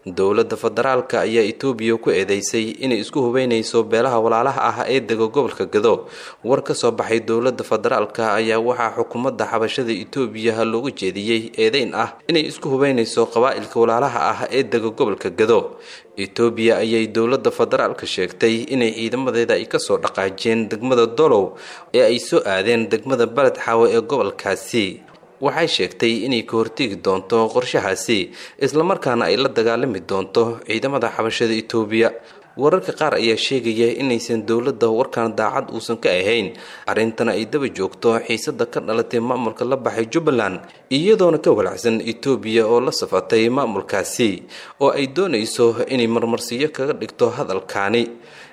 dowladda federaalka ayaa etoobiya ku eedeysay inay isku hubeynayso beelaha walaalaha ah ee dega gobolka gado war ka soo baxay dowladda federaalka ayaa waxaa xukuumadda xabashada etoobiya loogu jeediyey eedeyn ah inay isku hubeynayso qabaa'ilka walaalaha ah ee dega gobolka gado etoobiya ayay dowladda federaalka sheegtay inay ciidamadeeda ay kasoo dhaqaajeen degmada dolow ee ay soo aadeen degmada baled xaawe ee gobolkaasi waxay sheegtay inay ka hortegi doonto qorshahaasi islamarkaana ay la dagaalami doonto ciidamada xabashada etoobiya wararka qaar ayaa sheegaya inaysan dowladda warkan daacad uusan ka ahayn arrintana ay daba joogto xiisada ka dhalatay maamulka la baxay jubbaland iyadoona ka walacsan etoobiya oo la safatay maamulkaasi oo ay doonayso inay marmarsiyo kaga dhigto hadalkaani